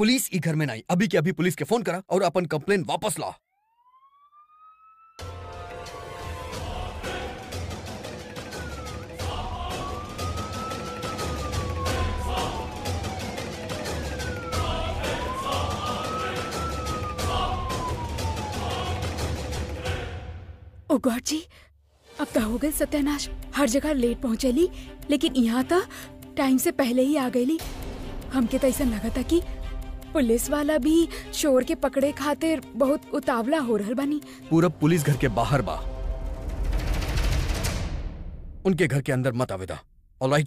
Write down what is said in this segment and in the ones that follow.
Police ई घर में नहीं अभी के अभी पुलिस के फोन करा और अपन कंप्लेन वापस ला ओ गॉड जी अब तो हो गए सत्यानाश हर जगह लेट पहुंचेली लेकिन यहाँ तो टाइम से पहले ही आ गईली हमके तो ऐसा लगा था कि पुलिस वाला भी शोर के पकड़े खातिर बहुत उतावला हो रहल बानी पूरा पुलिस घर के बाहर बा उनके घर के अंदर मत आवेदा ऑलराइट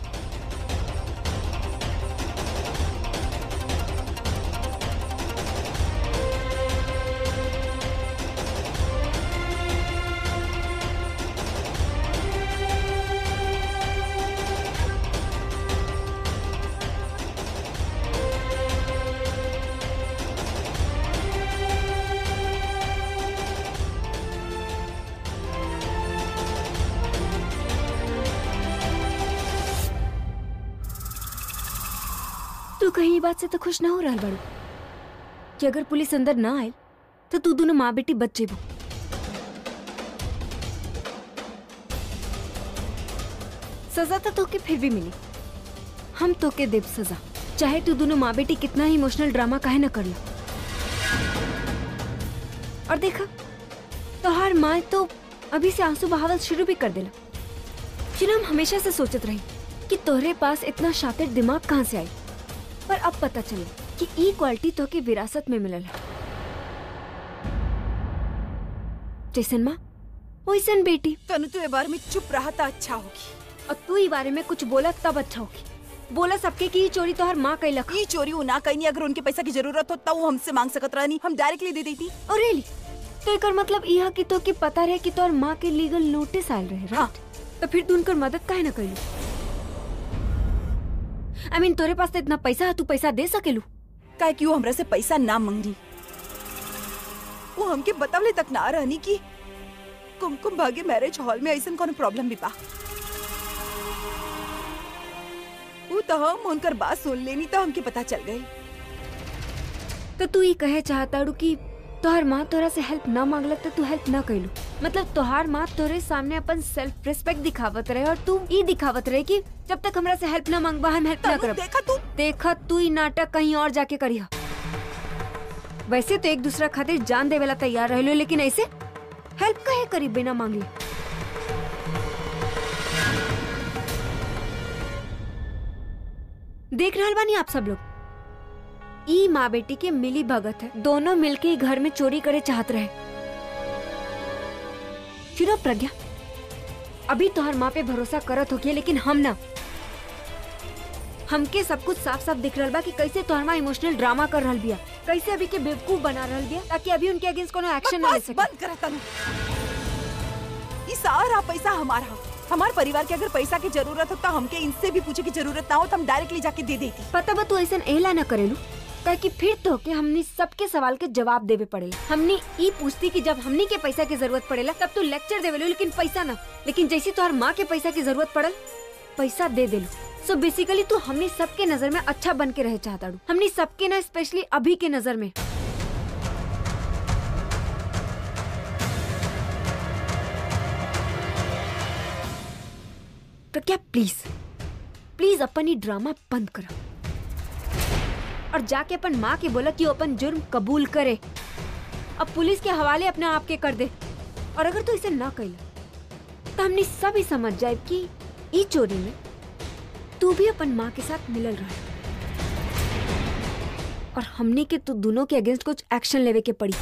तू कहीं ई बात से तो खुश ना हो रहल बाड़ू कि अगर पुलिस अंदर ना आए तो तू दोनों माँ बेटी बच जेबू सजा तो तोके फिर भी मिली हम तोके देव सजा चाहे तू दोनों माँ बेटी कितना ही इमोशनल ड्रामा काहे ना कर लो और देखा तोहार माँ तो अभी से आंसू बहावल शुरू भी कर देला जिन्हें हम हमेशा से सोचत रही कि तोहरे पास इतना शातिर दिमाग कहाँ से आई पर अब पता चले कि ई क्वालिटी तो के विरासत में मिलल है जैसन माँ वैसन बेटी तनु तू ए बारे में चुप रहा था अच्छा होगी और तू ई बारे में कुछ बोला तब अच्छा होगी बोला सबके कि ई चोरी तोहर माँ कैलक ये चोरी वो ना कहीं अगर उनके पैसा की जरूरत हो तब वो हमसे मांग सकत रहनी हम डायरेक्टली दे देती और रेली तो एकर मतलब यह कि तो के पता रहे कि तोहर माँ के लीगल नोटिस आयल रहे हाँ। राइट तो फिर तू उनकर मदद काहे ना कैलू आई मीन तोरे पास तो इतना पैसा है तू पैसा दे सकेलू काहे कि वो हमरा से पैसा ना मांगी वो हमके बतावले तक ना रहनी कि कुमकुम भाग्य मैरिज हॉल में ऐसा कोनो प्रॉब्लम भी बा वो तो हम उनकर बात सुन लेनी तो हमके पता चल गई तो तू ये कहे चाहता रू कि तोहर माँ तोरा से हेल्प ना मांगलक तो तू हेल्प ना कैलू मतलब तोहार माँ तोरे सामने अपन सेल्फ रिस्पेक्ट दिखावत रहे और तू ई दिखावत रहे कि जब तक हमरा से हेल्प ना मांगबा हम हेल्प ना तनु करब देखा तू देखा तू ई नाटक कहीं और जाके करिया वैसे तो एक दूसरा खातिर जान देवेला तैयार रहलो लेकिन ऐसे हेल्प कहे करी बिना मांगले देख रहल बानी आप सब लोग ई माँ बेटी के मिली भगत है दोनों मिलके ई घर में चोरी करे चाहत रहे फिर अब प्रज्ञा अभी तोहर माँ पे भरोसा करत होगी लेकिन हम ना हमके सब कुछ साफ साफ दिख रहल बा कि कैसे तोहर माँ इमोशनल ड्रामा कर रहल बिया कैसे अभी के बेवकूफ बना रहल बिया ताकि अभी उनके अगेंस्ट कोनो एक्शन ना ले बकवास सके बंद करा तनु ये सारा पैसा हमारा हमारे परिवार के अगर पैसा की जरूरत हो तो हमके इनसे भी पूछे की जरूरत ना हो तो हम डायरेक्टली जाके दे देती पता बा तू ऐसा एला ना करेलू ताकि फिर तो के हमनी सबके सवाल के जवाब देवे पड़ेला हमनी ई पूछती कि जब हमनी के पैसा की जरूरत पड़ेला तब तू लेक्चर देवेलू लेकिन पैसा ना लेकिन जैसी तोहर माँ के पैसा की जरूरत पड़ल पैसा दे देलू सो बेसिकली तू हमनी सबके नजर में अच्छा बन के रह चाहता हमनी सबके ना स्पेशली अभी के नजर में तो क्या प्लीज प्लीज अपन ये ड्रामा बंद करो और जाके अपन माँ के बोला कि वो अपन जुर्म कबूल करे अब पुलिस के हवाले अपने आप के कर दे और अगर तू इसे ना कैला तो हमने सब ही समझ जाए कि ई चोरी में तू भी अपन माँ के साथ मिलल रहा और हमने के तू दोनों के अगेंस्ट कुछ एक्शन लेवे के पड़ी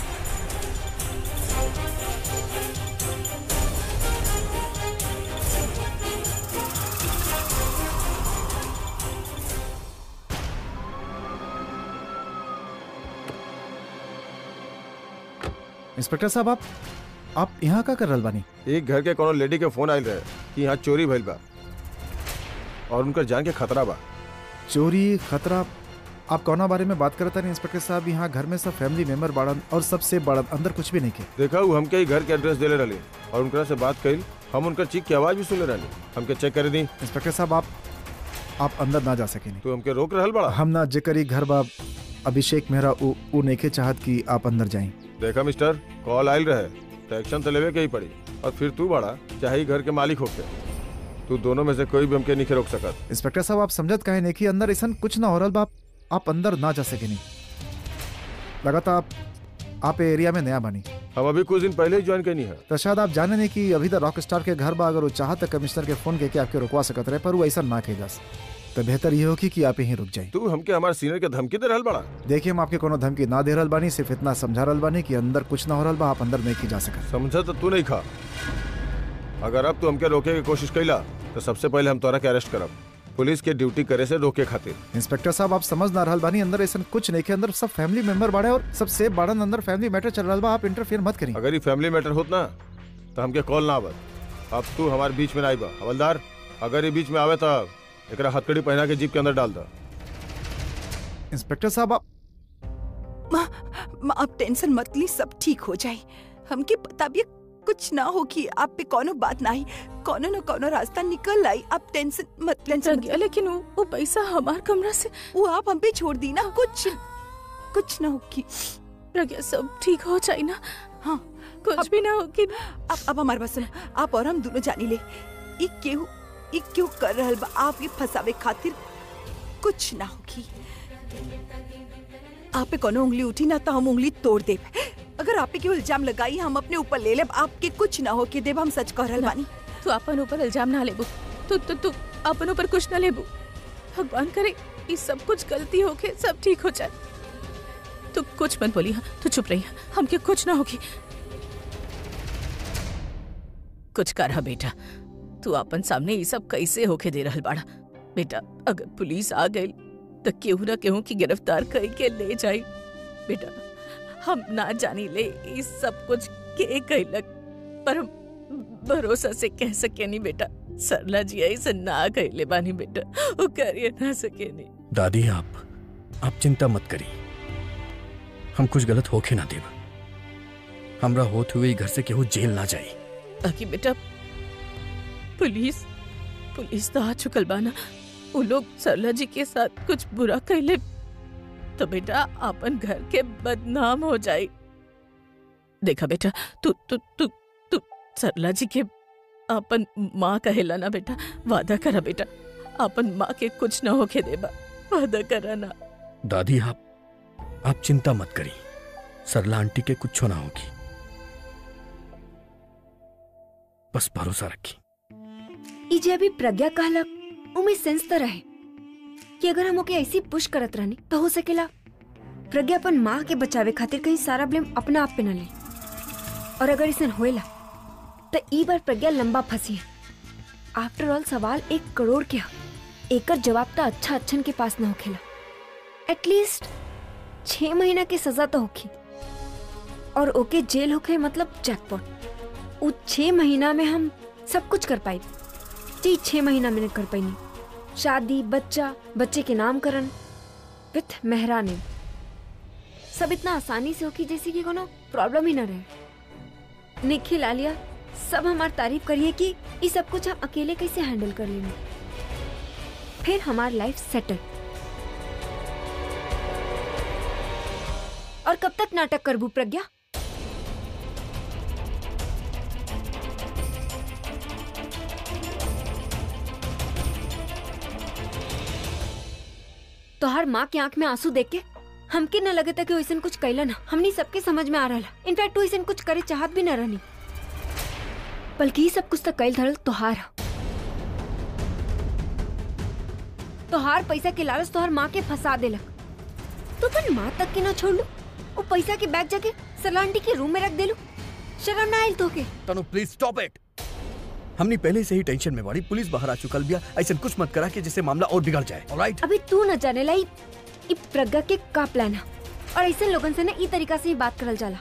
इंस्पेक्टर साहब आप आप यहाँ का कर रहल बानी एक घर के कोनो लेडी के फोन आयल रहे कि यहाँ चोरी भइल बा और उनकर जान के खतरा बा चोरी खतरा आप कौना बारे में बात करता नहीं इंस्पेक्टर साहब यहाँ घर में सब फैमिली मेंबर बाड़न और सबसे बड़न अंदर कुछ भी नहीं के देखा वो हमके ही घर के एड्रेस देले रहली और उनकरा से बात कइल हम उनकर चीख की आवाज भी सुनले रहली हमके चेक करे दी इंस्पेक्टर साहब आप आप अंदर ना जा सकेनी तू हमके रोक रहल बड़ा हम ना जेकर ही घर बा अभिषेक मेहरा उ, उ नइखे चाहत कि आप अंदर जाई देखा मिस्टर कॉल आयल रहे तो एक्शन तो लेवे के ही पड़ी और फिर तू बड़ा चाहे ही घर के मालिक होके तू दोनों में से कोई भी हमके नहीं रोक सकत इंस्पेक्टर साहब आप समझत काहे नहीं कि अंदर ऐसा कुछ ना हो रहा बा आप- आप अंदर ना जा सकेनी लगातार आप आप ए एरिया में नया बनी हम अभी कुछ दिन पहले ही ज्वाइन करनी है तो शायद आप जाने नहीं कि अभी तक रॉक स्टार के घर बा अगर वो चाहत तो कमिश्नर के फोन करके आपके रुकवा सकत रहे पर वो ऐसा ना कही जास तो बेहतर ये होगी कि आप यहीं रुक जाए तू हमके हमारे सीनियर के धमकी दे रहल बड़ा देखिए हम आपके कोनो धमकी ना दे रहल बानी सिर्फ इतना समझा रहल बानी कि अंदर कुछ ना हो रहल बा आप अंदर नहीं की जा सकत समझा तो तू नहीं खा अगर अब तू हमके रोके की कोशिश कैला तो सबसे पहले हम तोरा के अरेस्ट करब पुलिस के ड्यूटी करे से रोके खातिर इंस्पेक्टर साहब आप समझ ना रहल बानी अंदर ऐसा कुछ नहीं के अंदर सब फैमिली मेंबर बाड़े और सब सेफ बाड़न अंदर फैमिली मैटर चल रहा बा आप इंटरफेयर मत करिए अगर ये फैमिली मैटर होत ना तो हमके कॉल ना आवत अब तू हमारे बीच में ना आईबा हवलदार अगर ये बीच में आवे तो एकरा हथकड़ी पहना के जीप के अंदर डाल दा इंस्पेक्टर साहब आप माँ माँ आप टेंशन मत ली सब ठीक हो जाए हमके पता भी है, कुछ ना हो कि आप पे कोनो बात ना आई कोनो न कोनो रास्ता निकल आई आप टेंशन मत टेंशन मत प्रज्ञा लेकिन वो वो पैसा हमार कमरा से वो आप हम पे छोड़ दी ना कुछ कुछ ना हो कि प्रज्ञा सब ठीक हो जाए ना हाँ कुछ अब- भी ना होगी ना अब अब हमारे पास सुनो आप और हम दोनों जानी ले ई केहू ई क्यों कर रहल बा आप ये फसावे खातिर कुछ ना होगी आप पे कोनो उंगली उठी ना तो हम उंगली तोड़ देब अगर आप पे केवल इल्जाम लगाई हम अपने ऊपर ले लेब आपके कुछ ना हो के देब हम सच कह रहल बानी तू अपन ऊपर इल्जाम ना लेबू तू तू तू अपन ऊपर कुछ ना लेबू भगवान करे ये सब कुछ गलती होके सब ठीक हो जाए तू कुछ मत बोली हाँ तू चुप रही हाँ, हमके कुछ ना होगी कुछ कर हा बेटा तू अपन सामने ये सब कैसे होके दे रहल बाड़ा बेटा अगर पुलिस आ गई तो केहू ना केहू की गिरफ्तार कई के ले जाई बेटा हम ना जानी ले ये सब कुछ के कैलक पर हम भरोसा से कह सके नहीं बेटा सरला जी ऐसे ना कहले बानी बेटा वो करिए ना सके नहीं दादी आप आप चिंता मत करी हम कुछ गलत होके ना देब हमरा होत हुए ई घर से केहू जेल ना जाई ताकि बेटा पुलिस पुलिस तो आ चुकल बाना वो लोग सरला जी के साथ कुछ बुरा कहले तो बेटा अपन घर के बदनाम हो जाए देखा बेटा तू तू तू तू सरला जी के अपन माँ कहेला ना बेटा वादा करा बेटा अपन माँ के कुछ ना होके देबा वादा करा ना दादी आप आप चिंता मत करी सरला आंटी के कुछ ना होगी बस भरोसा रखी ई जे अभी प्रज्ञा कहलक उमे सेंस तो रहे कि अगर हम ओके ऐसी पुश करत रहनी तो हो सकेला प्रज्ञा अपन माँ के बचावे खातिर कहीं सारा ब्लेम अपना आप पे न ले और अगर इसे होएला तो ई बार प्रज्ञा लंबा फंसी है आफ्टर ऑल सवाल एक करोड़ के ह एकर जवाब तो अच्छा अच्छन के पास ना होखेला एटलीस्ट छह महीना की सजा तो होखी और ओके जेल होखे मतलब जैकपॉट उ छह महीना में हम सब कुछ कर पाई जी छह महीना में कर पाई नहीं शादी बच्चा बच्चे के नामकरण विथ मेहरानी सब इतना आसानी से होगी जैसे कि कोनो प्रॉब्लम ही ना रहे निखिल आलिया सब हमार तारीफ करिए कि ये सब कुछ हम अकेले कैसे हैंडल कर लेंगे फिर हमार लाइफ सेटल और कब तक नाटक करबू प्रज्ञा तोहार माँ के आंख में आंसू देख के हमके न लगे था कि वैसन कुछ कैला ना हमनी सबके समझ में आ रहा इनफैक्ट वैसन कुछ करे चाहत भी न रहनी बल्कि ई सब कुछ तो कैल धरल तोहार ह। तोहार पैसा के लालच तोहार माँ के फंसा देलक तो अपन माँ तक के ना छोड़ लू वो पैसा के बैग जाके सरलांटी के रूम में रख देलू शर्म ना आयल तोके तनु प्लीज स्टॉप इट हमने पहले से ही टेंशन में बाड़ी पुलिस बाहर आ चुकल बिया ऐसा कुछ मत करा कि जिससे मामला और बिगड़ जाए ऑलराइट अभी तू न जाने ला ई ई प्रज्ञा के का प्लान है और ऐसे लोगन से ना ई तरीका से ही बात करल जाला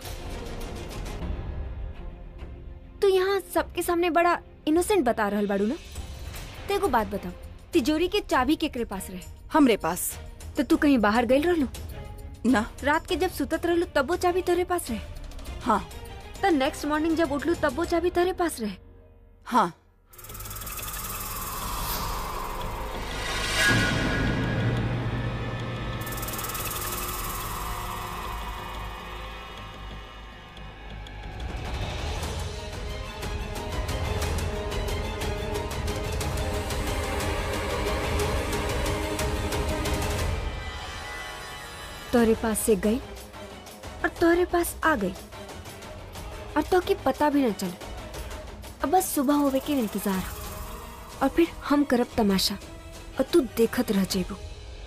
तू यहाँ सबके सामने बड़ा इनोसेंट बता रहल बाड़ू ना तो एगो बात बताओ तिजोरी के चाबी केकरे पास रहे हमरे पास तो तू कहीं बाहर गई रहलू ना रात के जब सुतत रहलू तब वो चाबी तेरे पास रहे हाँ तो नेक्स्ट मॉर्निंग जब उठलू तब वो चाबी तेरे पास रहे हाँ तोहरे पास से गई और तोहरे पास आ गई और तो के पता भी न चले अब बस सुबह होवे के इंतजार है और फिर हम करब तमाशा और तू देखत रह जेबू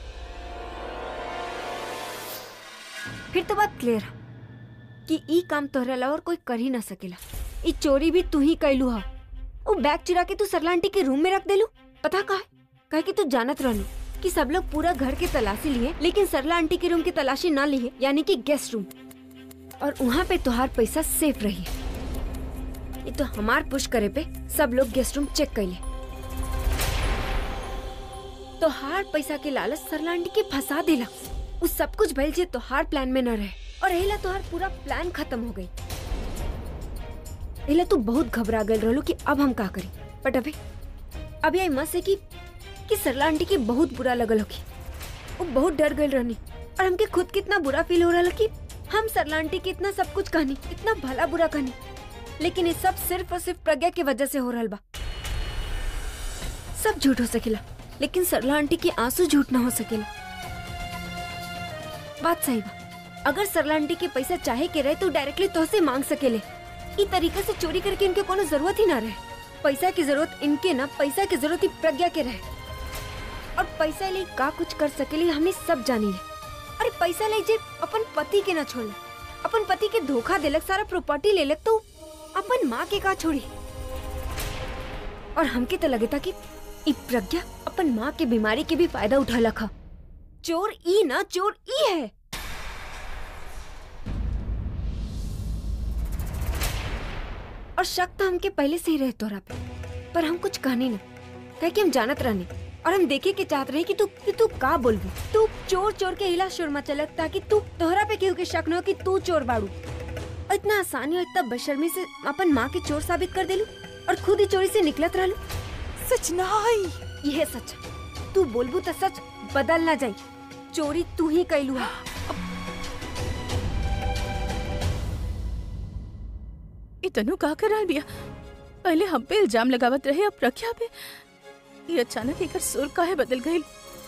फिर तो बात क्लियर है कि ई काम तोहरे अलावा और कोई कर ही ना सकेला ई चोरी भी तू ही कैलू हा वो बैग चुरा के तू सरला आंटी के रूम में रख देलू पता का कहे कि तू जानत रहलू कि सब लोग पूरा घर के तलाशी लिए लेकिन सरला आंटी के रूम की तलाशी ना लिए यानी कि गेस्ट रूम और वहाँ पे तुहार पैसा सेफ रही है ये तो हमार पुश करे पे सब लोग गेस्ट रूम चेक कर ले तो हार पैसा के लालच सरला आंटी के फंसा देला उस सब कुछ भइल जे तोहार प्लान में न रहे और एला तोहार पूरा प्लान खत्म हो गई एला तू बहुत घबरा गल रहलो कि अब हम का करी बट अभी अभी आई मत से कि कि सरला आंटी के बहुत बुरा लगल होगी वो बहुत डर गई रहनी और हमके खुद कितना बुरा फील हो रहा कि हम सरला आंटी के इतना सब कुछ कहनी इतना भला बुरा कहनी लेकिन ये सब सिर्फ और सिर्फ प्रज्ञा की वजह से हो रहा बा सब झूठ हो सकेला लेकिन सरला आंटी के आंसू झूठ ना हो सकेला बात सही बा अगर सरला आंटी के पैसा चाहे के रहे तो डायरेक्टली तो से मांग सकेले ई तरीका से चोरी करके इनके कोनो जरूरत ही ना रहे पैसा की जरूरत इनके ना पैसा की जरूरत ही प्रज्ञा के रहे और पैसा ले का कुछ कर सकेली हमने सब जानी ले अरे पैसा ले जे अपन पति के ना छोड़ अपन पति के धोखा देलक सारा प्रॉपर्टी ले लक तो अपन माँ के का छोड़ी और हमके तो लगे था कि ई प्रज्ञा अपन माँ के बीमारी के भी फायदा उठा लखा चोर ई ना चोर ई है और शक तो हमके पहले से ही रहे तोरा पे पर हम कुछ कहनी ना कहे कि हम जानत रहनी और हम देखे के चाहत रहे कि तू कि तू का बोलबी तू चोर चोर के हिला शुर मचलक ताकि तू तोहरा पे केहू के शक न हो कि तू चोर बाड़ू और इतना आसानी और इतना बेशर्मी से अपन माँ के चोर साबित कर देलू और खुद ही चोरी से निकलत रहलू सच नहीं यह सच तू बोलबू तो सच बदल ना जाई चोरी तू ही कैलू है ये तनु का कराल बिया पहले हम पे इल्जाम लगावत रहे अब प्रख्या पे ये अचानक एकर सुर काहे बदल गई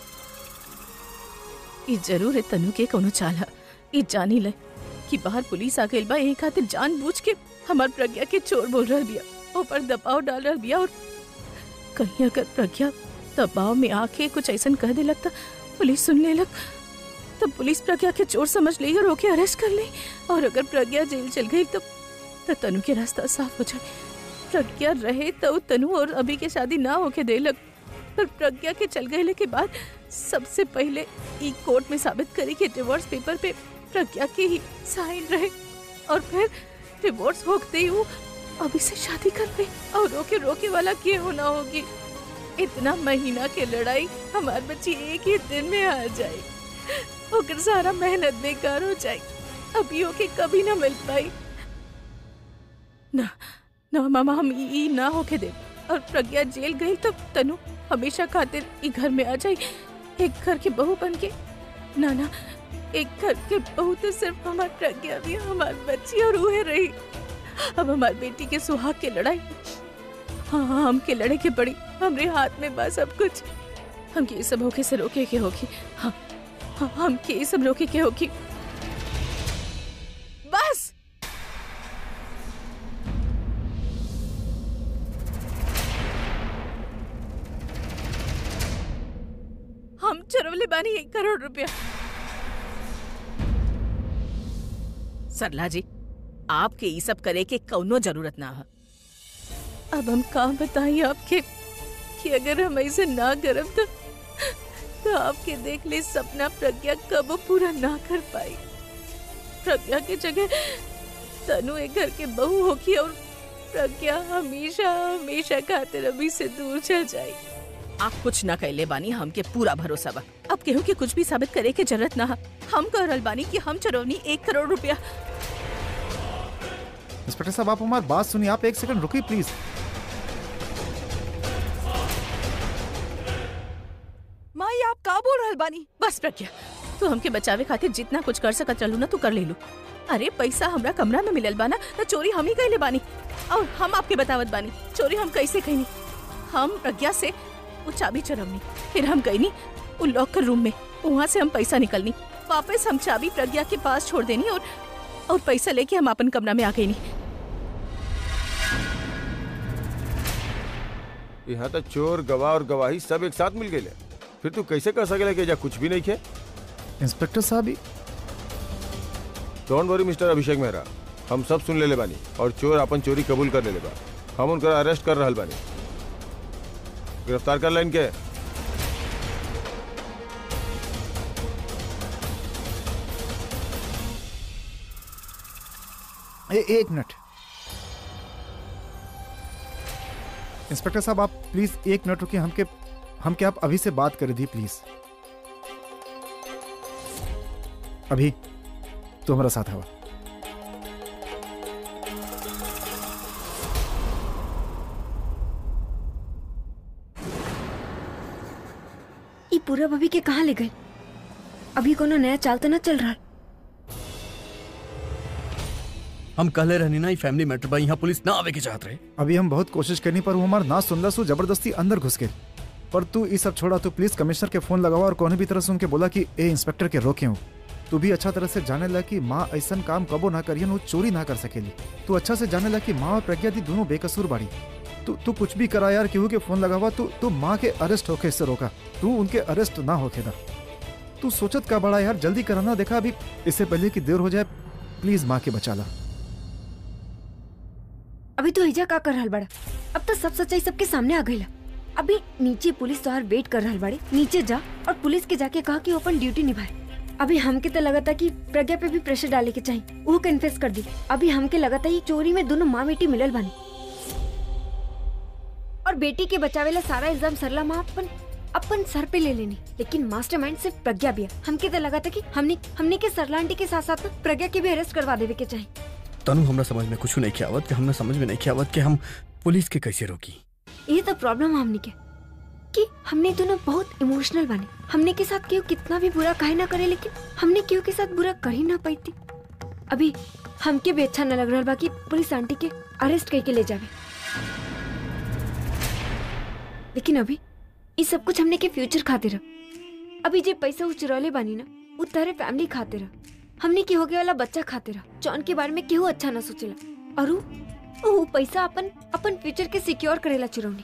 ये जरूर है तनु के कोनो चाल है ये जानी ले कि बाहर पुलिस आ गइल बा यही खातिर जानबूझ के हमार प्रज्ञा के चोर बोल रहल बिया ऊपर दबाव डाल रहल बिया और कहीं अगर प्रज्ञा दबाव में आके कुछ ऐसा कह दे लगता पुलिस सुन ले लग तब पुलिस प्रज्ञा के चोर समझ ली और ओके अरेस्ट कर ली और अगर प्रज्ञा जेल चल गई तो तो तनु के रास्ता साफ हो जाए प्रज्ञा रहे तो तनु और अभी के शादी ना होके दे लग पर प्रज्ञा के चल गए के बाद सबसे पहले ई कोर्ट में साबित करी कि डिवोर्स पेपर पे प्रज्ञा के ही साइन रहे और फिर डिवोर्स होते ही वो अभी से शादी कर ली और रोके रोके वाला के होना होगी इतना महीना के लड़ाई हमार बच्ची एक ही दिन में हार जाए ओकर सारा मेहनत बेकार हो जाए अभी ओके कभी ना मिल पाई ना ना मामा हम ई ई ना होके दे और प्रज्ञा जेल गई तो तनु हमेशा खातिर ई घर में आ जाई एक घर की बहू बन के ना ना एक घर के बहू तो सिर्फ हमार प्रज्ञा भी हमार बच्ची और उहे रही अब हमार बेटी के सुहाग के लड़ाई हाँ हाँ हम के लड़े के पड़ी हमरे हाथ में बा सब कुछ हम के ये सब होके से रोके के होगी हाँ हाँ हम के ये सब रोके के होगी बस हम चरवले बानी एक करोड़ रुपया सरला जी आपके ये सब करे के कौनो जरूरत ना है अब हम कहाँ बताइए आपके कि अगर हम ऐसे ना करब तो तो आपके देख ले सपना प्रज्ञा कब पूरा ना कर पाई प्रज्ञा की जगह तनु एक घर के बहू होगी और प्रज्ञा हमेशा हमेशा खातिर अभी से दूर चल जाए आप कुछ ना कैले बानी हमके पूरा भरोसा बा अब केहू के कुछ भी साबित करे के जरूरत ना है हम कह रहल बानी कि हम चरवनी एक करोड़ रुपया इंस्पेक्टर साहब आप हमारी बात सुनिए आप एक सेकंड रुकिए प्लीज माई आप का बोल रहल बानी बस प्रज्ञा तू हमके बचावे खातिर जितना कुछ कर सकत चलू ना तू कर ले लू अरे पैसा हमरा कमरा में मिलल बाना तो चोरी हम ही कैले बानी और हम आपके बतावत बानी चोरी हम कैसे कैनी हम प्रज्ञा से वो चाबी चरवनी फिर हम गईनी वो लॉकर रूम में वहाँ से हम पैसा निकलनी वापस हम चाबी प्रज्ञा के पास छोड़ देनी और और पैसा लेके हम अपन कमरा में आ गई नहीं यहाँ तो चोर गवाह और गवाही सब एक साथ मिल गए फिर तू कैसे कह सकेला कि एजा कुछ भी नहीं खे इंस्पेक्टर साहब ही don't worry mister Abhishek Mehra हम सब सुन लेले बानी और चोर अपन चोरी कबूल कर लेले बा हम उनका अरेस्ट कर रहल बानी गिरफ्तार कर ला इनके ए, एक मिनट इंस्पेक्टर साहब आप प्लीज एक मिनट रुकिए हमके हमके आप अभी से बात कर दी प्लीज अभी तो हमारा साथ हवा ई पूरा अभी के कहाँ ले गए अभी कोनो नया चाल तो ना चल रहा हम कहले रहनी ना ई फैमिली मैटर बा यहाँ पुलिस ना आवे के चाहत रहे अभी हम बहुत कोशिश करनी पर वो हमारा ना सुनला सो जबरदस्ती अंदर घुस गए पर तू ये सब छोड़ा तो प्लीज कमिश्नर के फोन लगावा और कोने भी तरह से उनके बोला कि ए इंस्पेक्टर के रोके हूँ तू भी अच्छा तरह से जाने ला कि माँ ऐसा काम कबो ना करियन वो चोरी ना कर सकेली तू अच्छा से जाने ला कि माँ और प्रज्ञा दी दोनों बेकसूर बाड़ी तू तू कुछ भी करा यार केहू के फोन लगावा तू तू माँ के अरेस्ट होके इससे रोका तू उनके अरेस्ट ना होके ना तू सोचत का बड़ा यार जल्दी कराना देखा अभी इससे पहले कि देर हो जाए प्लीज माँ के बचा ला अभी तो हिजा का कर रहल बड़ा अब तो सब सच्चाई सबके सामने आ गई अभी नीचे पुलिस तोहार वेट कर रहल बाड़े नीचे जा और पुलिस के जाके कहा कि वो अपन ड्यूटी निभाए अभी हमके तो लगा था कि प्रज्ञा पे भी प्रेशर डाले के चाहिए वो कन्फेस कर दी अभी हमके लगा था ये चोरी में दोनों माँ बेटी मिलल बानी और बेटी के बचावेला सारा इल्जाम सरला माँ अपन अपन सर पे ले लेनी लेकिन मास्टरमाइंड सिर्फ प्रज्ञा भी है हमके तो लगा था कि हमने हमने के सरला आंटी के साथ साथ ना प्रज्ञा के भी अरेस्ट करवा देवे के चाहिए तनु हमरा समझ में कुछ नहीं आवत कि हमने समझ में नहीं आवत कि हम पुलिस के कैसे रोकी ये तो प्रॉब्लम हमने के कि हमने दोनों बहुत इमोशनल बने हमने के साथ केहू कितना भी बुरा कहे ना करे लेकिन हमने केहू के साथ बुरा कर ही ना पाई थी अभी हमके भी अच्छा न लग रहा बा कि पुलिस आंटी के अरेस्ट करके ले जावे लेकिन अभी ये सब कुछ हमने के फ्यूचर खातिर रह अभी जे पैसा उ चुरौले बानी ना वो तारे फैमिली खातिर रह हमने के होगे वाला बच्चा खातिर रह जौन के बारे में केहू अच्छा ना सोचेला और उ वो पैसा अपन अपन फ्यूचर के सिक्योर करेला चुरौनी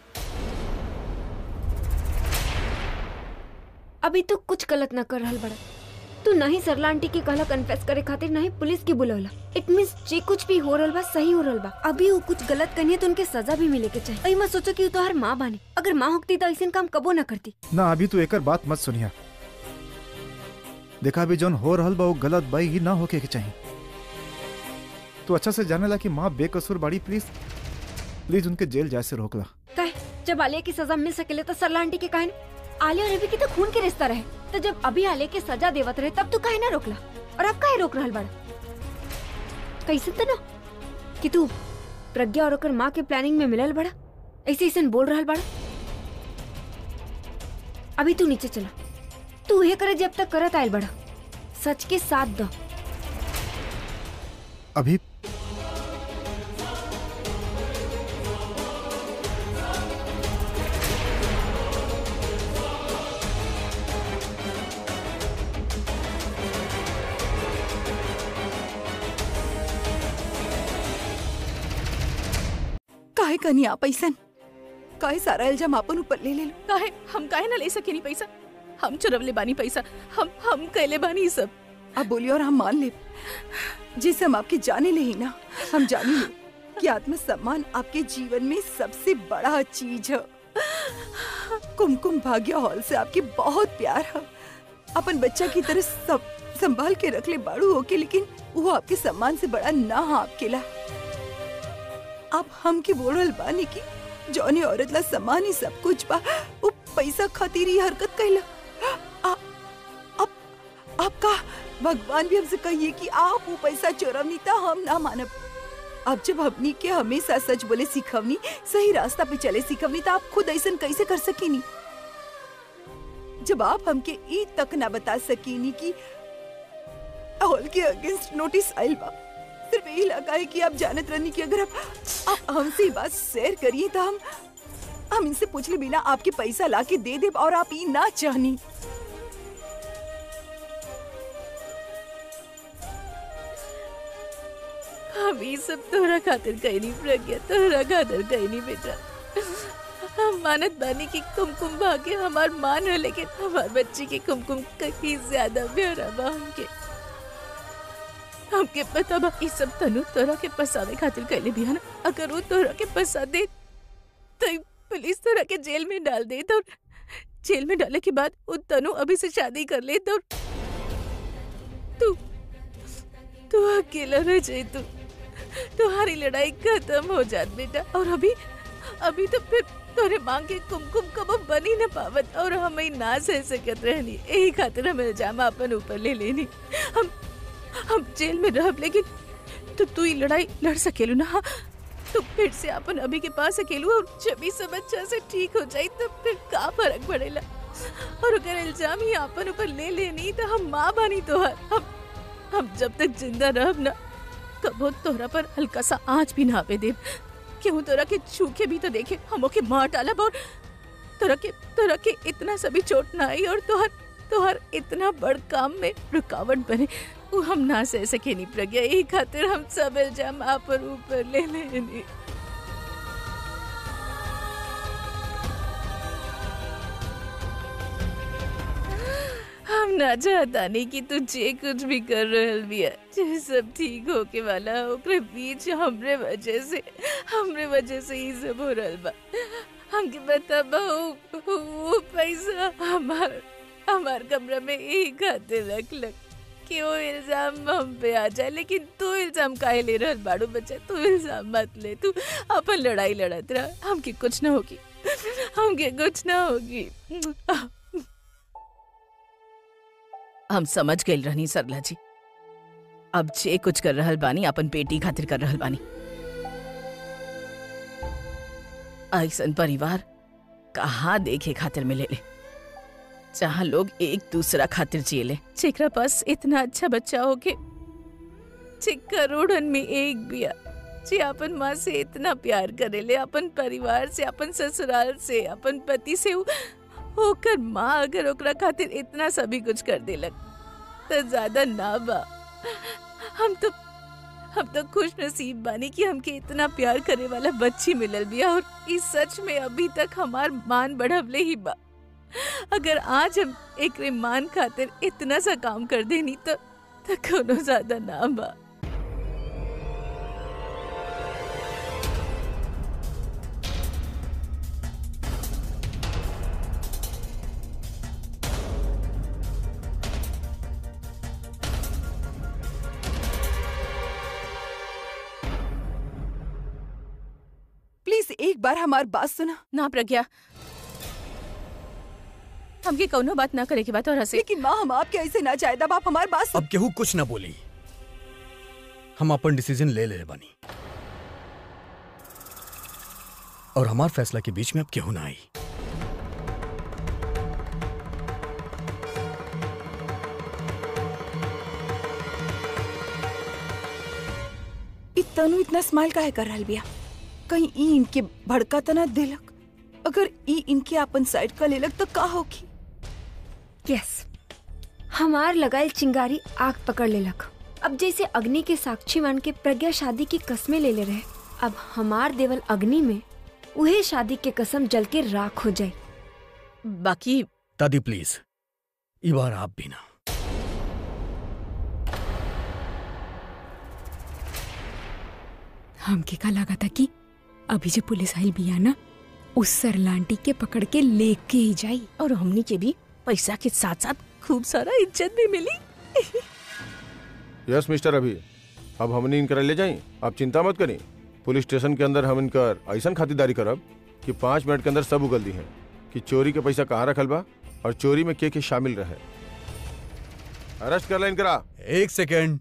अभी तो कुछ गलत ना कर रहल बड़ा तू नहीं सरला आंटी के कहला कन्फेस करे खातिर नहीं पुलिस की बुलवला इट मींस जे कुछ भी हो रहल बा सही हो रहल बा अभी वो कुछ गलत करिए तो उनके सजा भी मिले के चाहिए अई मत सोचो कि वो तोहार माँ बानी अगर माँ होती तो ऐसा काम कबो ना करती ना अभी तू एकर बात मत सुनिया देखा अभी जौन हो रहल बा वो गलत बाई ही ना होके के चाहिए तू अच्छा से जाने ला कि माँ बेकसूर बाड़ी प्लीज प्लीज उनके जेल जाए से रोकला कहे जब आलिया की सजा मिल सकेले तो सरला आंटी के काहे आलिया और रवि की तो खून के रिश्ता रहे तो जब अभी आलिया के सजा देवत रहे तब तू काहे ना रोकला और अब काहे रोक रहल बड़ा कैसे तो ना कि तू प्रज्ञा और ओकर माँ के प्लानिंग में मिलल बड़ा ऐसे ऐसे बोल रहल बड़ा अभी तू नीचे चला तू ये करे जब तक करत आयल बड़ा सच के साथ दो अभी काहे कनी आप ऐसन काहे सारा इल्जाम अपन ऊपर ले ले लो काहे हम काहे ना ले सकेनी पैसा हम चुरवले बानी पैसा हम हम कैले बानी ई सब आप बोलिए और हम मान ले जिसे हम आपके जाने ले ही ना हम जाने ले कि आत्मसम्मान आपके जीवन में सबसे बड़ा चीज है कुमकुम भाग्य हॉल से आपकी बहुत प्यार है अपन बच्चा की तरह सब संभाल के रख ले बाड़ू होके लेकिन वो आपके सम्मान से बड़ा ना है आपके ला आप हम के बोलल बानी की जौनी औरत ला समान ही सब कुछ बा वो पैसा खातिर ही हरकत कैला आ- आप आपका भगवान भी हमसे कहिए कि आप वो पैसा चोरवनी था हम ना मानब अब जब हमनी के हमेशा सच बोले सिखवनी सही रास्ता पे चले सिखवनी तो आप खुद ऐसा कैसे कर सकीनी जब आप हमके ई तक ना बता सकीनी कि हॉल के अगेंस्ट नोटिस आइल बा सिर्फ यही लगा है कि आप जानत रहनी कि अगर आप, आप हमसे ये बात शेयर करिए तो हम हम इनसे पूछले बिना आपके पैसा लाके दे दे और आप ई ना चाहनी हम ये सब तोहरा खातिर कहीं नहीं प्रज्ञा तोहरा खातिर कहीं नहीं बेटा हम मानत बानी की कुमकुम भाग्य हमार मान है लेकिन हमार बच्ची की कुमकुम कहीं ज्यादा प्यारा बा हमके हमके पता बा ये सब तनु तोरा के पसावे खातिर कैले बिया ना अगर वो तोरा के पसा दे तो ई पुलिस तोरा के जेल में डाल दे तो जेल में डाले के बाद वो तनु अभी से शादी कर ले तो तू तू अकेला रह जाए तू तुम्हारी लड़ाई खत्म हो जात बेटा और अभी अभी तो फिर तोरे मांग के कुमकुम कब बनी न पावत और हम ही ना सह सकत रहनी यही खातिर हम इल्जाम अपन ऊपर ले लेनी हम हम जेल में रहब लेकिन तो तू ही लड़ाई लड़ सकेलू ना हाँ? तो फिर से अपन अभी के पास अकेलू और जब ही सब अच्छा से ठीक हो जाई तो फिर का फर्क पड़ेला और अगर इल्जाम ही अपन ऊपर ले लेनी तो हम माँ बानी तोहर हम हम जब तक जिंदा रहब ना कबो तोहरा पर हल्का सा आँच भी ना पे दे क्यों तोरा के छू के भी तो देखे हम ओके मार डालब और तोरा के तोरा के इतना सभी चोट ना आई और तोहर तोहर इतना बड़ काम में रुकावट बने वो हम ना सह सके नहीं प्रज्ञा यही खातिर हम सब इल्जाम आप पर ऊपर ले लेनी हम ना चाहता नहीं कि तू जे कुछ भी कर रहल बिया जे सब ठीक होके वाला हो, ओकरे बीच हमरे वजह से हमरे वजह से ही सब हो रहल बा हमके बता बहू वो पैसा हमार हमार कमरा में एक खातिर रख लग कि वो इल्जाम हम पे आ जाए लेकिन तू इल्जाम काहे ले रहल बाड़ू बच्चा तू इल्जाम मत ले तू अपन लड़ाई लड़त रह हमके कुछ ना होगी हमके कुछ ना होगी हम समझ गए रहनी सरला जी अब जे कुछ कर रहल बानी अपन बेटी खातिर कर रहल बानी ऐसन परिवार कहाँ देखे खातिर मिले ले जहाँ लोग एक दूसरा खातिर जियले जेकरा पास इतना अच्छा बच्चा हो के जे करोड़न में एक बिया जे अपन माँ से इतना प्यार करेले अपन परिवार से अपन ससुराल से अपन पति से उ- होकर माँ अगर ओकरा खातिर इतना सभी कुछ कर देलक तो ज्यादा ना बा हम तो हम तो खुश नसीब बानी कि हमके इतना प्यार करे वाला बच्ची मिलल बिया और इस सच में अभी तक हमार मान बढ़वले ही बा अगर आज हम एक मान खातिर इतना सा काम कर देनी तो तो कोनो ज्यादा ना बा प्लीज एक बार हमारी बात सुना ना प्रज्ञा हमके कौनो बात ना करे के बात और हंसे लेकिन माँ हम आपके ऐसे ना चाहे तब आप हमारी बात सुन अब केहू कुछ ना बोली हम अपन डिसीजन ले ले बानी और हमार फैसला के बीच में अब केहू ना आई इ तनु इतना स्माइल काहे कर रहल बिया कहीं ई इनके भड़का तना दिलक अगर ई इनके अपन साइड का लेलक तो का होगी यस हमार लगाइल चिंगारी आग पकड़ लेलक अब जैसे अग्नि के साक्षी मान के प्रज्ञा शादी की कस्में ले ले रहे अब हमार देवल अग्नि में उहे शादी के कसम जल के राख हो जाए बाकी दादी प्लीज ई बार आप भी ना हमके का लगा था कि अभी जो पुलिस आई बिया ना उस सरलांटी के पकड़ के लेके ही जाई और हमनी के भी पैसा के साथ साथ खूब सारा इज्जत भी मिली यस मिस्टर अभी अब हमने इनकर ले जाई आप चिंता मत करी पुलिस स्टेशन के अंदर हम इनकर ऐसा खातिरदारी करब कि पाँच मिनट के अंदर सब उगल दी हैं कि चोरी के पैसा कहाँ रखल बा और चोरी में के के शामिल रहे अरेस्ट कर ला इनकरा एक सेकेंड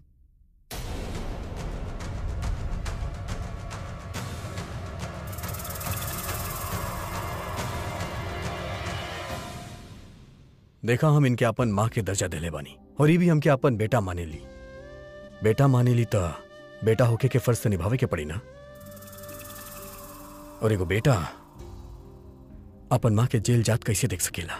देखा हम इनके अपन माँ के दर्जा दिले बानी और ये भी हमके अपन बेटा माने ली बेटा माने ली तो बेटा होके के फर्ज तो निभावे के पड़ी ना और एगो बेटा अपन माँ के जेल जात कैसे देख सकेला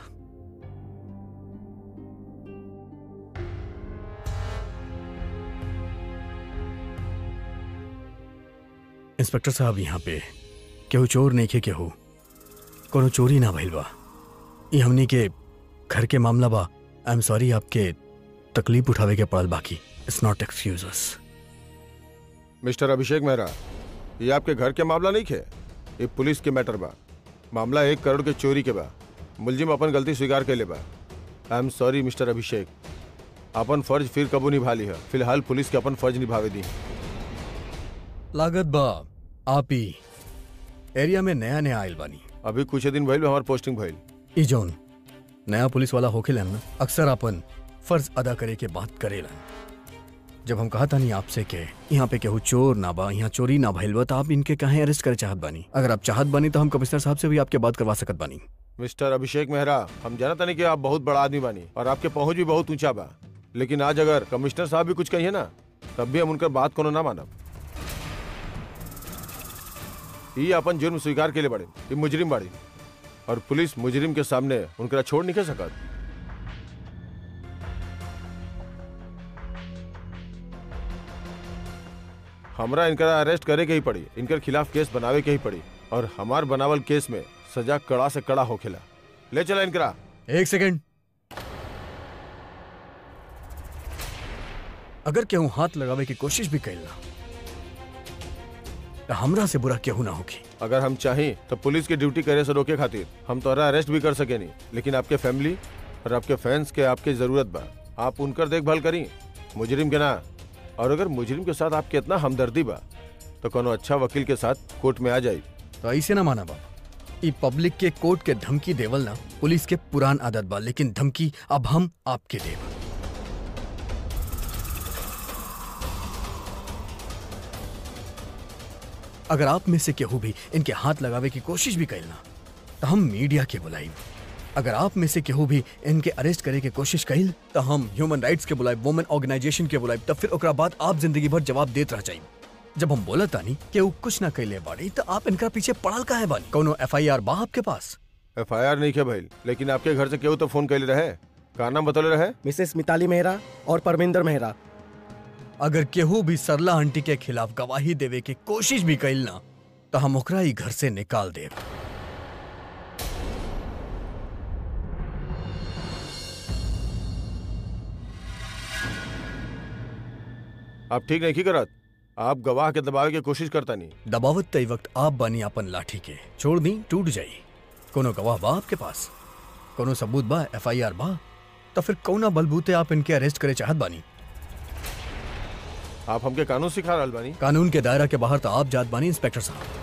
इंस्पेक्टर साहब यहाँ पे केहू चोर नहीं खे केहू कोनो चोरी ना भइल बा ई हमनी के घर के मामला बा आई एम सॉरी आपके तकलीफ उठावे के पड़ल बाकी it's not excuse mister Abhishek Mehra ये आपके घर के मामला नहीं खे ये पुलिस के मैटर बा मामला एक करोड़ के चोरी के बा मुलजिम अपन गलती स्वीकार के ले बा I am sorry mister Abhishek अपन फर्ज फिर कबू निभा ली है फिलहाल पुलिस के अपन फर्ज निभावे दी लागत बा आप ही एरिया में नया नया आयल बानी अभी कुछ दिन भइल बा हमार पोस्टिंग भइल ई जौन नया पुलिस वाला होखेलन ना अक्सर अपन फर्ज अदा करे के बात करेलन जब हम कहा था नहीं आपसे के यहाँ पे केहू चोर ना बा यहाँ चोरी ना भइल बा तो आप इनके कहे अरेस्ट करे चाहत बानी अगर आप चाहत बानी तो हम कमिश्नर साहब से भी आपके बात करवा सकत बानी मिस्टर अभिषेक मेहरा हम जानता नहीं कि आप बहुत बड़ा आदमी बानी और आपके पहुंच भी बहुत ऊंचा बा लेकिन आज अगर कमिश्नर साहब भी कुछ कहिए ना तब भी हम उनकर बात कोनो ना मानब ये अपन जुर्म स्वीकार के लिए बड़े ये मुजरिम बाड़ी और पुलिस मुजरिम के सामने उनकरा छोड़ नहीं कर सकत हमरा इनकरा अरेस्ट करे के ही पड़ी इनकर खिलाफ केस बनावे के ही पड़ी और हमार बनावल केस में सजा कड़ा से कड़ा होखेला ले चला इनकरा एक सेकेंड अगर केहू हाथ लगावे की कोशिश भी कैल ना तो हमरा से बुरा केहू ना होगी अगर हम चाहें तो पुलिस की ड्यूटी करे से रोके खातिर हम तोहरा अरेस्ट भी कर सके नहीं लेकिन आपके फैमिली और आपके फैंस के आपकी जरूरत बा आप उनकर देखभाल करी मुजरिम के ना और अगर मुजरिम के साथ आपके इतना हमदर्दी बा तो कोनो अच्छा वकील के साथ कोर्ट में आ जाए तो ऐसे ना माना बाप ई पब्लिक के कोर्ट के धमकी देवल ना पुलिस के पुरान आदत बा लेकिन धमकी अब हम आपके देव अगर आप में से केहू भी इनके हाथ लगावे की कोशिश भी कैलना तो हम मीडिया के बुलाई अगर आप में से केहू भी इनके अरेस्ट करे के कोशिश कैल तो हम ह्यूमन राइट्स के बुलाए वुमेन ऑर्गेनाइजेशन के बुलाए तब फिर ओकरा बाद आप जिंदगी भर जवाब देत रह जाइब जब हम बोला तानी कि वो कुछ ना कैले बाड़ी तो आप इनका पीछे पड़ल का है बानी कोनो एफ आई आर बा आपके पास एफ आई आर नहीं खे भइल लेकिन आपके घर से केहू तो फोन कैले रहे का नाम बतौले रहे मिसेस मिताली मेहरा और परमिंदर मेहरा अगर केहू भी सरला आंटी के खिलाफ गवाही देवे की कोशिश भी कैल ना तो हम ओकरा ही घर से निकाल देव आप ठीक नहीं की करत आप गवाह के दबावे की कोशिश करता नहीं दबावत तई वक्त आप बानी अपन लाठी के छोड़ दी टूट जाई कोनो गवाह बा आपके पास कोनो सबूत बा एफ आई आर बा तो फिर कौना बलबूते आप इनके अरेस्ट करे चाहत बानी आप हमके कानून सिखा रहल बानी कानून के दायरा के बाहर तो आप जात बानी इंस्पेक्टर साहब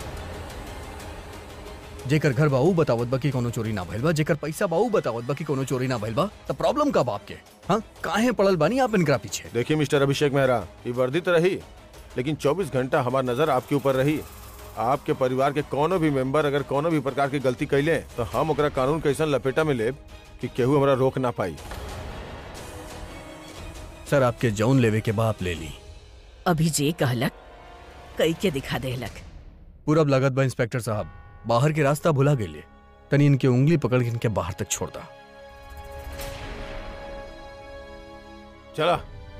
जेकर घर बाऊ बतावत बा कि कोनो चोरी ना भइल बा जेकर पैसा बाऊ बतावत बा कि कोनो चोरी ना भइल बा तो प्रॉब्लम का बाप के हाँ काहे पड़ल बानी आप इनकरा पीछे देखिए मिस्टर अभिषेक मेहरा ये वर्दी तो रही लेकिन 24 घंटा हमार नजर आपके ऊपर रही आपके परिवार के कोनो भी मेंबर अगर कोनो भी प्रकार की गलती कैले तो हम ओकरा कानून के ऐसा लपेटा में लेब कि केहू हमरा रोक ना पाई सर आपके जौन लेवे के बाप ले ली अभी जे कहलक कई के दिखा देहलक पूरब लागत बा इंस्पेक्टर साहब बाहर के रास्ता भुला गेले तनी इनके उंगली पकड़ के इनके बाहर तक छोड़ दा चला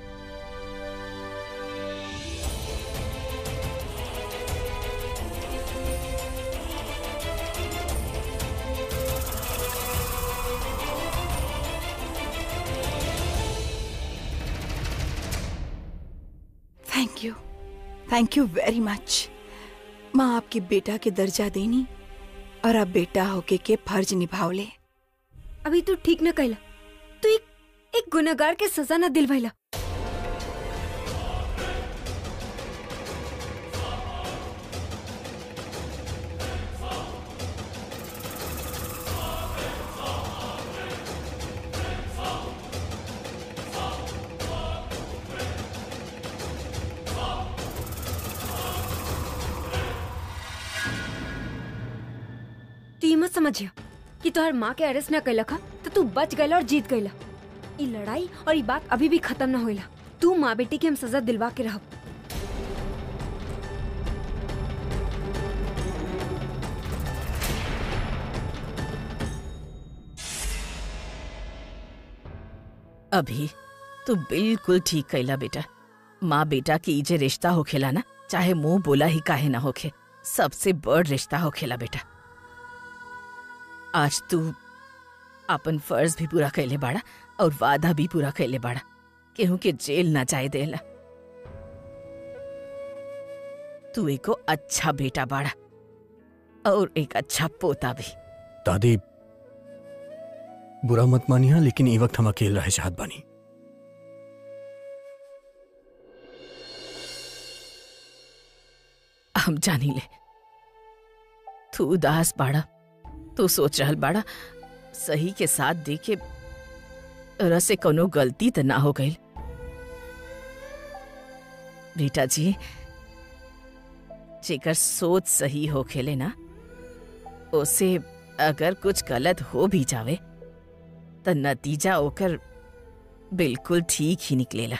thank you thank you very much माँ आपके बेटा के दर्जा देनी और अब बेटा होके के फर्ज निभावले अभी तू ठीक न कैला तू एक एक गुनहगार के सजा न दिलवाइला तू ये मत समझिया कि तोहर माँ के अरेस्ट न कैलक हा तो तू बच गईला और जीत गईला ई लड़ाई और ई बात अभी भी खत्म न होइला तू माँ बेटी के हम सजा दिलवा के रहब अभी तू बिल्कुल ठीक कैला बेटा माँ बेटा की ई जे रिश्ता होखेला ना चाहे मुंह बोला ही काहे ना होखे सबसे बड़ रिश्ता होखेला बेटा आज तू अपन फर्ज भी पूरा कैले बाड़ा और वादा भी पूरा कैले बाड़ा केहू के जेल ना जाए देला तू एको अच्छा बेटा बाड़ा और एक अच्छा पोता भी दादी बुरा मत मानिया लेकिन ई वक्त हम अकेले रहे चाहत बानी हम जानी ले तू उदास बाड़ा तू सोच रहल बाड़ा सही के साथ देखे रसे कोनो गलती त ना हो गई बेटा जी जेकर सोच सही हो खेले ना उसे अगर कुछ गलत हो भी जावे त नतीजा ओकर बिल्कुल ठीक ही निकलेला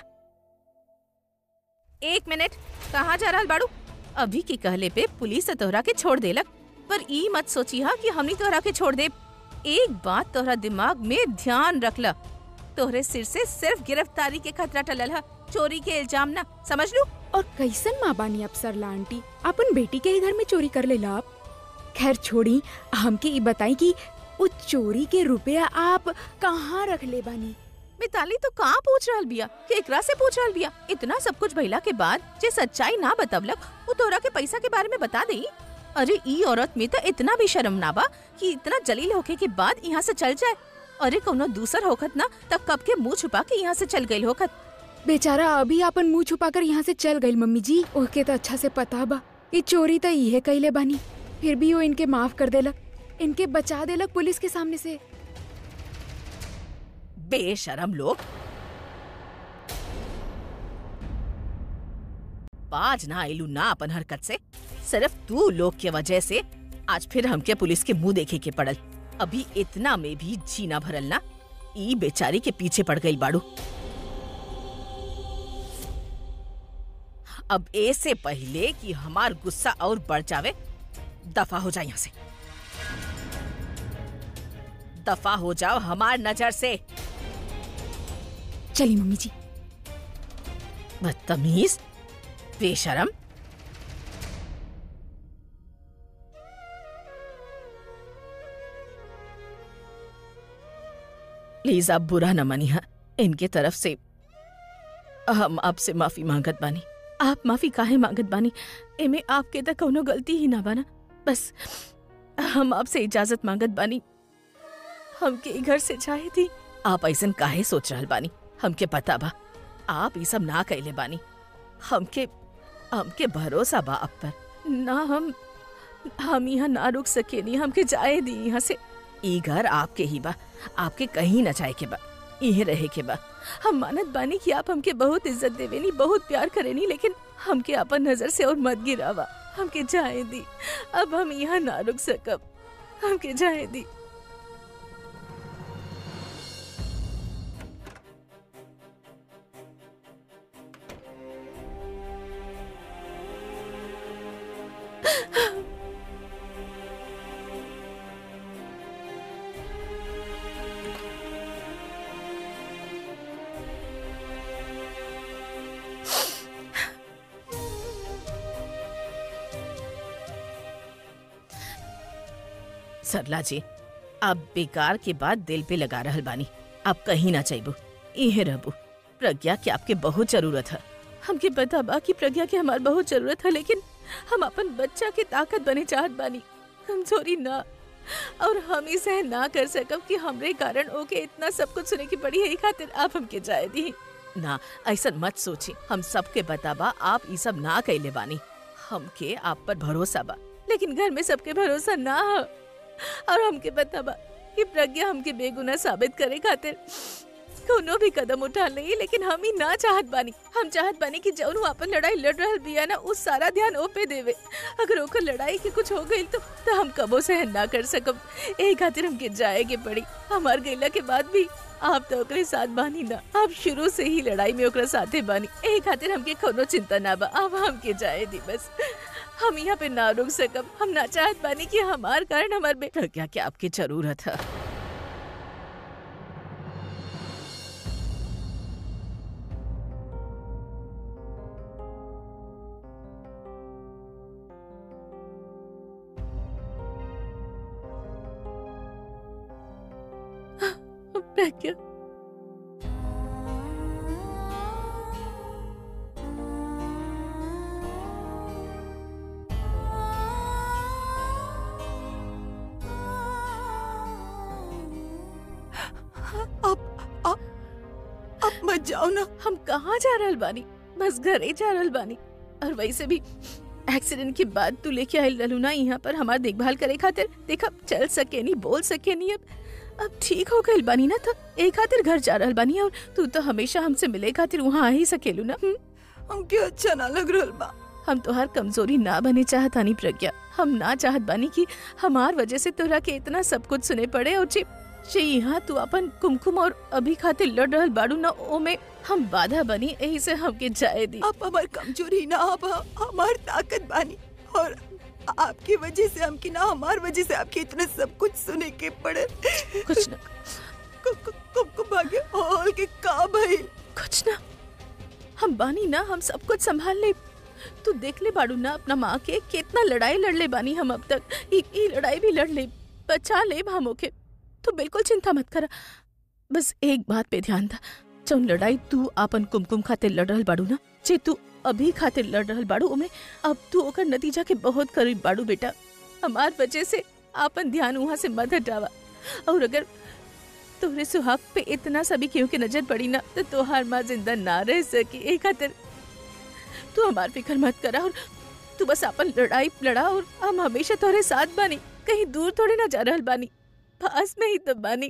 एक मिनट कहाँ जा रहल बाड़ू अभी के कहले पे पुलिस तोहरा के छोड़ देलक पर ई मत सोची हा कि हमनी तोहरा के छोड़ दे एक बात तोहरा दिमाग में ध्यान रखला तोहरे सिर से सिर्फ गिरफ्तारी के खतरा टलल हा चोरी के इल्जाम ना समझ लू और कैसन माँ बानी अब सरला आंटी अपन बेटी के ही घर में चोरी कर लेला आप खैर छोड़ी हमके ई बताई कि उस चोरी के रुपया आप कहाँ रख ले बानी मिताली तो कहाँ पूछ रहल बिया केकरा से पूछ रहल बिया इतना सब कुछ भइला के बाद जे सच्चाई ना बतवलक वो तोरा के पैसा के बारे में बता देई अरे ई औरत में तो इतना भी शर्म ना बा कि इतना जलील होके के बाद यहाँ से चल जाए अरे कोनो दूसर होखत ना तब कब के मुंह छुपा के यहाँ से चल गई होखत बेचारा अभी अपन मुंह छुपाकर यहाँ से चल गई मम्मी जी ओके तो अच्छा से पता बा कि चोरी तो इहे कैले बानी फिर भी वो इनके माफ कर देलक इनके बचा देलक पुलिस के सामने से बेशरम लोग बाज ना आइलू ना अपन हरकत से सिर्फ तू लोग के वजह से आज फिर हमके पुलिस के मुंह देखे के पड़ल अभी इतना में भी जीना भरल ना ई बेचारी के पीछे पड़ गई बाड़ू अब ऐसे पहले कि हमार गुस्सा और बढ़ जावे दफा हो जाए यहाँ से दफा हो जाओ हमार नजर से चली मम्मी जी बदतमीज बेशरम प्लीज आप बुरा न मानिए इनके तरफ से हम आपसे माफी मांगत बानी आप माफी काहे मांगत बानी एमे आपके तक कोनो गलती ही ना बाना बस हम आपसे इजाजत मांगत बानी हमके ई घर से जाए थी आप ऐसन काहे सोच रहल बानी हमके पता बा आप ये सब ना कैले बानी हमके हमके भरोसा बा आप पर ना हम हम यहाँ ना रुक सकेनी हमके जाए दी यहाँ से ई घर आपके ही बा आपके कहीं ना जाए के बा इहे रहे के बा हम मानत बानी कि आप हमके बहुत इज्जत देवेनी बहुत प्यार करेनी लेकिन हमके अपन नजर से और मत गिरावा हमके जाए दी अब हम यहाँ ना रुक सकब हमके जाए दी सरला जी आप बेकार के बाद दिल पे लगा रहल बानी आप कहीं ना चाहबू इहे रहबू प्रज्ञा के आपके बहुत जरूरत है हमके पता बा कि प्रज्ञा के हमार बहुत जरूरत है लेकिन हम अपन बच्चा के ताकत बने चाहत बानी कमजोरी ना और हम ही सहन ना कर सकब कि हमरे कारण ओके इतना सब कुछ सुने की पड़ी है ई खातिर आप हमके जाए दी ना ऐसा मत सोची हम सबके बताबा आप ई सब ना कैले बानी हमके आप पर भरोसा बा लेकिन घर में सबके भरोसा ना है और हमके पता बा कि प्रज्ञा हमके बेगुनाह साबित करे खातिर कोनो भी कदम उठा नहीं लेकिन हम ही ना चाहत बानी हम चाहत बानी कि जौन वो अपन लड़ाई लड़ रहल बिया ना उस सारा ध्यान ओ पे देवे अगर ओकर लड़ाई के कुछ हो गई तो, तो हम कबो सहन ना कर सकब एही खातिर हमके जाए के पड़ी हमार गईला के बाद भी आप तो ओकरे साथ बानी ना आप शुरू से ही लड़ाई में ओकरा साथे बानी एही खातिर हमके कोनो चिंता ना बा अब हमके जाए दी बस हम यहाँ पे ना रुक सकब हम ना चाहत बानी कि हमार कारण हमार बेटा क्या क्या आपकी जरूरत है प्रज्ञा अब अब अब मत जाओ ना हम कहाँ जा रहल बानी बस घरे जा रहल बानी और वैसे भी एक्सीडेंट के बाद तू लेके आयल रहलू ना यहाँ पर हमार देखभाल करे खातिर देखा चल सके नहीं बोल सके नहीं अब अब ठीक हो गइल बानी ना तो एक खातिर घर जा रहल बानी और तू तो हमेशा हमसे मिले खातिर वहाँ आ ही सकेलू ना हम्म? हमके अच्छा ना लग रहल बा हम तोहार कमजोरी ना बने चाहत आनी प्रज्ञा हम ना चाहत बानी कि हमार वजह से तोरा के इतना सब कुछ सुने पड़े और जे जे यहाँ तू अपन कुमकुम और अभी खातिर लड़ रहल बाड़ू ना ओमे हम बाधा बनी यही से हमके जाए दी आप हमार कमजोरी ना आप हमार ताकत बानी और आपकी वजह से हमकी ना हमार वजह से आपके इतना सब कुछ सुने के पड़े कुछ ना कुमकुम भाग्य हॉल के का भइल कुछ ना हम बानी ना हम सब कुछ संभाल ले तू देख ले बाड़ू ना अपना माँ के कितना लड़ाई लड़ ले बानी हम अब तक ई ई लड़ाई भी लड़ ले बचा ले हम ओके तू बिल्कुल चिंता मत कर बस एक बात पे ध्यान था जौन लड़ाई तू आपन कुमकुम खातिर लड़ रहल बाड़ू ना जे तू अभी खातिर लड़ रहल बाड़ू ओमे अब तू ओकर नतीजा के बहुत करीब बाड़ू बेटा हमार वजह से आपन ध्यान वहाँ से मत हटावा और अगर तोहरे सुहाग पे इतना सभी केहू के नजर पड़ी ना तो तोहार माँ जिंदा ना रह सकी एक खातिर तू हमार फिक्र मत करा और तू बस अपन लड़ाई लड़ा और हम हमेशा तोहरे साथ बानी कहीं दूर थोड़े ना जा रहल बानी पास में ही तो बानी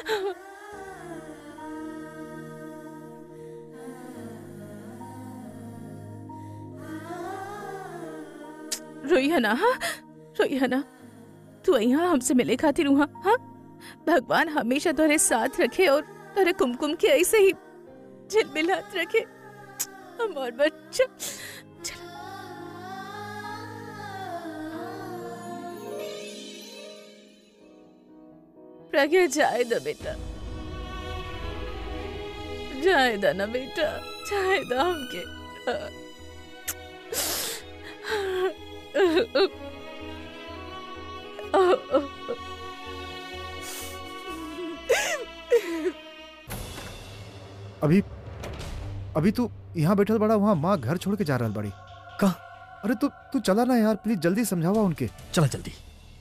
रोई है ना हाँ रोई है ना तू यहाँ हमसे मिले खातिर वहाँ हाँ भगवान हमेशा तुम्हारे साथ रखे और तेरे कुमकुम के ऐसे ही झिलमिलात रखे हमार बच्चा चलो प्रज्ञा जाए दो बेटा जाए दा ना बेटा जाए दा हमके अभी अभी तू यहाँ बैठल बड़ा वहाँ माँ घर छोड़ के जा रहल बड़ी का अरे तू तू चला ना यार प्लीज जल्दी समझावा उनके चला जल्दी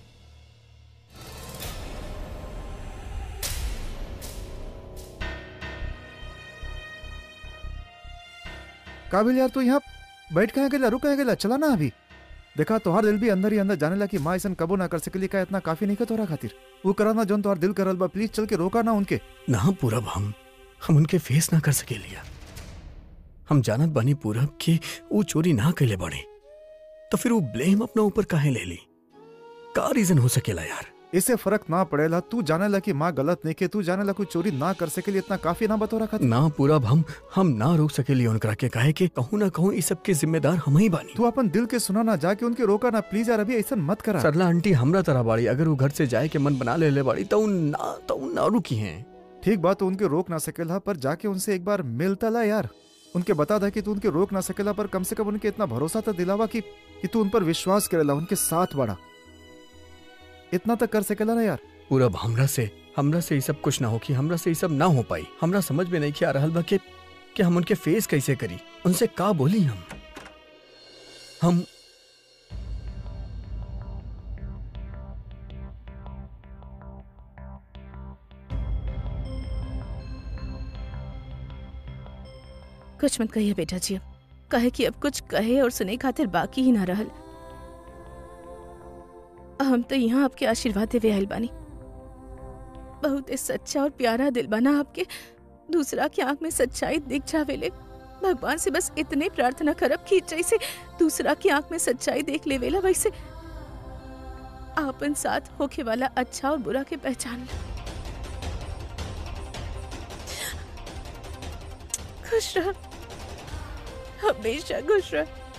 काबिल यार तू यहाँ बैठ कहाँ गेला रुक कहाँ गेला चला ना अभी देखा तोहार दिल भी अंदर ही अंदर जाने ला कि माँ ऐसा कबो ना कर सकेली का इतना काफी नहीं का तोरा खातिर वो करा ना जोन तोहार दिल करल बा प्लीज चल के रोका ना उनके ना पूरब हम हम उनके फेस ना कर सके लिया हम जानत बनी पूरब कि वो चोरी ना कैले बड़े तो फिर वो ब्लेम अपना ऊपर काहे ले ली का रीजन हो सकेला यार इससे फर्क ना पड़ेला तू जाने ला कि माँ गलत नहीं के तू जाने ला कोई चोरी ना कर सकेली इतना काफी ना बतोरा खातिर ना पूरब हम हम ना रोक सकेली उनकरा के काहे कि कहूँ ना कहूँ इस सब के जिम्मेदार हम ही बानी तू अपन दिल के सुना ना जाके उनके रोका ना प्लीज यार अभी ऐसा मत करा सरला आंटी हमरा तरह बाड़ी अगर वो घर से जाए के मन बना ले ले बाड़ी तो उ ना तो उ ना रुकी हैं ठीक बात तो उनके रोक ना सकेला पर जाके उनसे एक बार मिलता ला यार उनके बता दा कि तू उनके रोक ना सकेला पर कम से कम उनके इतना भरोसा तो दिलावा कि कि तू उन पर विश्वास करेला उनके साथ बढ़ा इतना तक कर सकेला ना यार पूरब हमरा से हमरा से ये सब कुछ ना हो कि हमरा से ये सब ना हो पाई हमरा समझ में नहीं कि आ रहल बा कि कि हम उनके फेस कैसे करी उनसे का बोली हम हम कुछ मत कहिए बेटा जी अब कहे कि अब कुछ कहे और सुने खातिर बाकी ही ना रहल हम तो यहाँ आपके आशीर्वाद देवे आयल बानी बहुत ही सच्चा और प्यारा दिल बना आपके दूसरा की आंख में सच्चाई दिख जावेले भगवान से बस इतने प्रार्थना करब कि जैसे दूसरा की आंख में सच्चाई देख लेवेला वैसे आपन साथ होके वाला अच्छा और बुरा के पहचान ला खुश रह हमेशा खुश रह